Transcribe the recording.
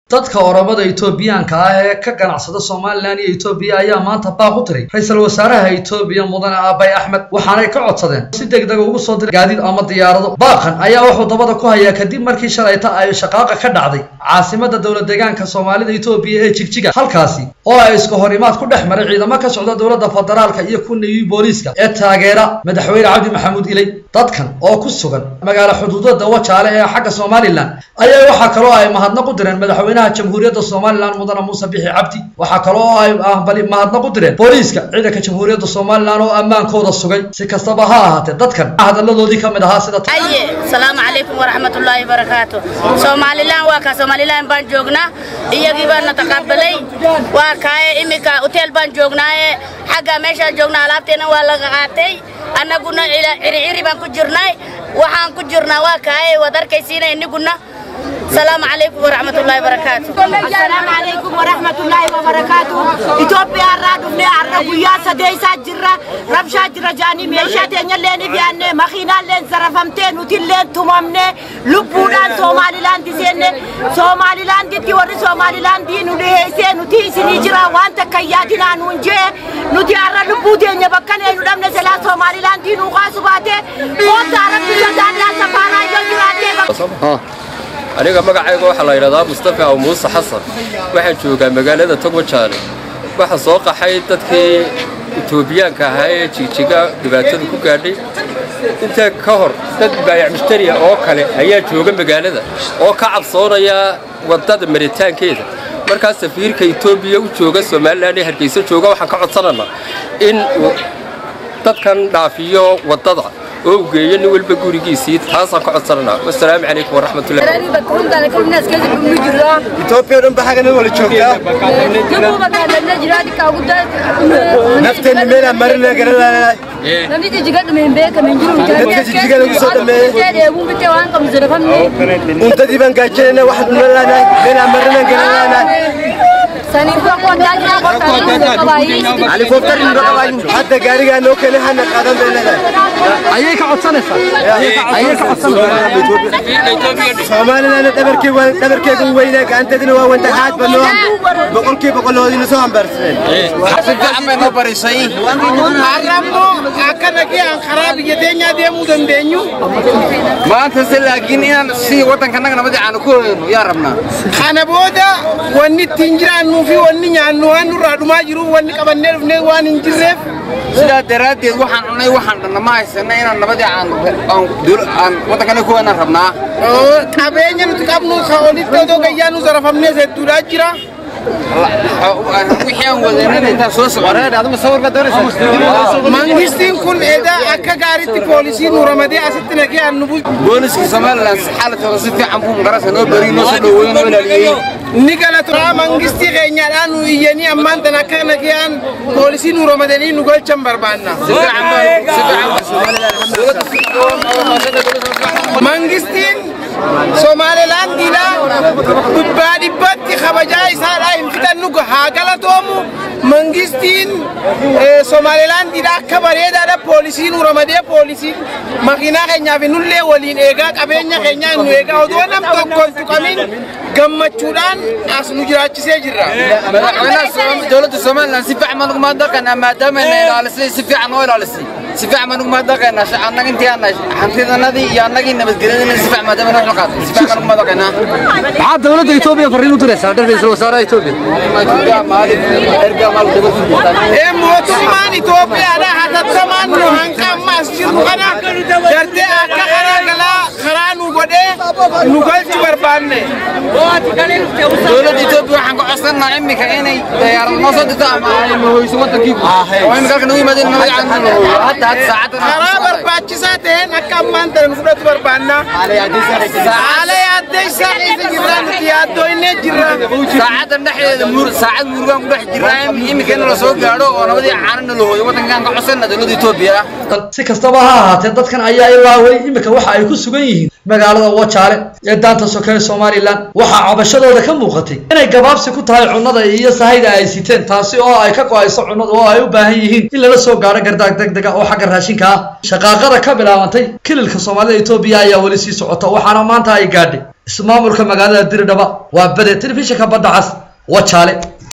dadka oromada etoobiyaanka ah ee ka ganacsada somalilan iyo etoobiya ayaa maanta baaq u tiray ra-iisul wasaaraha etoobiya mudane aabay axmed waxaanay ka codsadeen si degdega ugu soo diray gaadiid ama diyaarado baaqan ayaa wuxuu dabada ku hayaa kadib markii shalayta ay shaqaaqa ka dhacday caasimada dowlad deegaanka soomaalida etoobiya ee jigjiga halkaasi oo ay iska hor imaad ku dhex maray ciidamo ka socda dowladda federaalka iyo kunigii booliiska ee taageera madaxweyne cabdi maxamuud iley dadkan oo ku sugan magaalo xuduudada wajaale ee xagga somalilan ayaa waxaa kaloo ay mahadnaq u direen madaxweynaha jamhuuriyadda somalilan mudane muuse bixi cabdi waxaa kaloo ay ahbali mahadnaq u direen booliiska ciidanka jamhuuriyadda somalilan oo ammaankooda sugay si kastaba ha ahaatee dadkan hadalladoodii ka mid ahaa sida aye salaamu calaykum waraxmatullaahi barakaatu somalilan waa kaa somalilan baan joognaa iyagii baana taqabalay waa kaaye iminka hoteel baan joognaaye xagga meeshaan joognaa alaabteena waa laga qaatay annaguna ciriciri baan ku jirnay waxaan ku jirnaa waa kaaye waad arkaysiina iniguna السلام عليكم ورحمة الله وبركاته السلام عليكم ورحمة الله وبركاته إثيوبيا رادو بني عربو يا سديسا جرا ربشا جرا جاني ميشا تينيا لين بياني مخينا لين زرفمتين وتين لين تمامني لبودان سومالي لاند سين سومالي لاند تي وري سومالي لاند نودي سين نوتي سيني جرا وانت كيادنا نونجي نوتي عرا لبودي نيا بكاني نودام نسلا سومالي لاند نوغاسو باتي قوت عرب بيجان لا سفارا يجراتي aniga magacayga waxaa la yidhahdaa mustafa aw muuse xasan waxaan joogaa magaalada togwajaale waxaa soo qaxay dadkii etoobiyaanka ahaa ee jigjiga dhibaatada ku gaadhay intaa ka hor dad baayac mushtariya oo kale ayaa jooga magaalada oo ka cabsoonaya waddada maritaankeeda markaa safiirka etoobiya u jooga somalilan ee hargeysa jooga waxaan ka codsananaa in dadkan dhaafiyo waddada oo u geeyo nin walba gurigiisii taasaan ka codsananaa wasalaamu calaykum waraxmatullahi ኢትዮጵያ ደንብ ሀገር ወለ ጆግታ ነፍቴን ሜላ መርነ ገረላ unta diban gaajena waxad nolana ሜላ መርነ ገረላ helikopter indhaqabayn hadda gaarigaa noo keenay hana qaadan beelada ayay ka codsanaysaa ayay ka codsanaysaa soomaalilana dhabarkii dhabarkeegun weynaa gacanteedina waa wandagaxaad banoo boqolkii boqoloodina soo hambaarsaneen fiican bay noo barisay arrabno akkanagee aan karaa biyya teenyaa deemuu dandeenyu maanta se laakiin inaan si waddankanaga nabadii aanu ku hoyno yaa rabnaa kana booda wanni ittiin jiraannuu fi wanni nyaannu waan nurraa dhumaa jiru wanni qabannee dhufnee waan hin jirreef sidaa daraaddeed waxaan cunnay waxaan dhanna ma haysanna inaan nabadii aan aan waddankanaga ku hoynaan rabnaa qabeenya nuti qabnu ka olitti odoo gayyaa nu zarafamnee sedduudhaa jira wixii aan wadanana intaan soo mangistiin kun edaa akka gaaritti poolisii nu ramadee asitti nagee aan nu bulchu booliska somalilan xaaladkooda si fiican buu magarasa noo beriy noo soo dhoweey noo ilaaliyey ni galatoraa mangistii keenyaadhaan nu iyyanii ammaan tan akka nageen poolisii nu ramadanii nu golchan barbaanna mangistiin somaalilaandiidha dhibbaa dhibbatti kabajaa isaadha hin fixannu haa galatoomu mangistiin somaalilaandiidha akka bareedaadha poolisiin nu ramadee poolisiin makiinaa keenyaaf nullee waliin eegaa qabeenya keenyaa nu eegaa odoo nam tokko hin tuqamin gammachuudhaan as nu jiraachisee jirra. dowladda somalilan si fiican baan uguma dhaqanaa maadaama ina ilaalisay si fiican oo ilaalisay si fiican baan uguma dhaqanaa annaga intii aan hantidanadii iyo annagii nabadgelyadina si fiican maadaama noo xilqaatay si fiican baan uguma dhaqanaa maxaad dowladda etoobiya farriin u diraysaa ra-iisul wasaaraha etoobiya ee mootummaan Itoophiyaadha hatattamaan nu hanqa amma as jirru kana gartee akka karaa galaa karaa nu godhee nu galchu barbaanne. dowladda etoobiya waxaan ka codsanaa iminka inay diyaarad noo soo dirto ama ay mahoyso waddankii oo iminka halka nagu yimaadeen nabadii aan noo mahoyo hadda hadda saacaddan karaa barbaachisaa ta'een akka ammaan ta'e nu fudhatu barbaanna. Haala yaaddeysaa keessa jirra nuti yaaddoynee jirra. saacaddan dhexdeeda muur saacad murugaan ku dhex jirraa iminka in la soo gaadho oo nabadii caanana la hooyo waddankaan ka codsanaa dowladda etoobiya si kastaba ha ahaatee dadkan ayaa ilaa weli iminka waxa ay ku sugan yihiin magaalada wajaale ee daanta soke ee somalilan waxaa cabashadooda ka muuqatay inay gabaabsi ku tahay cunnada iyo sahayda ay siteen taasi oo ay ka go-ayso cunnada oo ay u baahan yihiin in lala soo gaadho gardaag degdega oo xagga raashinka ah shaqaaqada ka bilaabantay kililka soomaalida etoobiya ayaa weli sii socota waxaana maanta ay gaadhay ismaamulka magaalada diridhaba waa bade telefishinka badda cas wajaale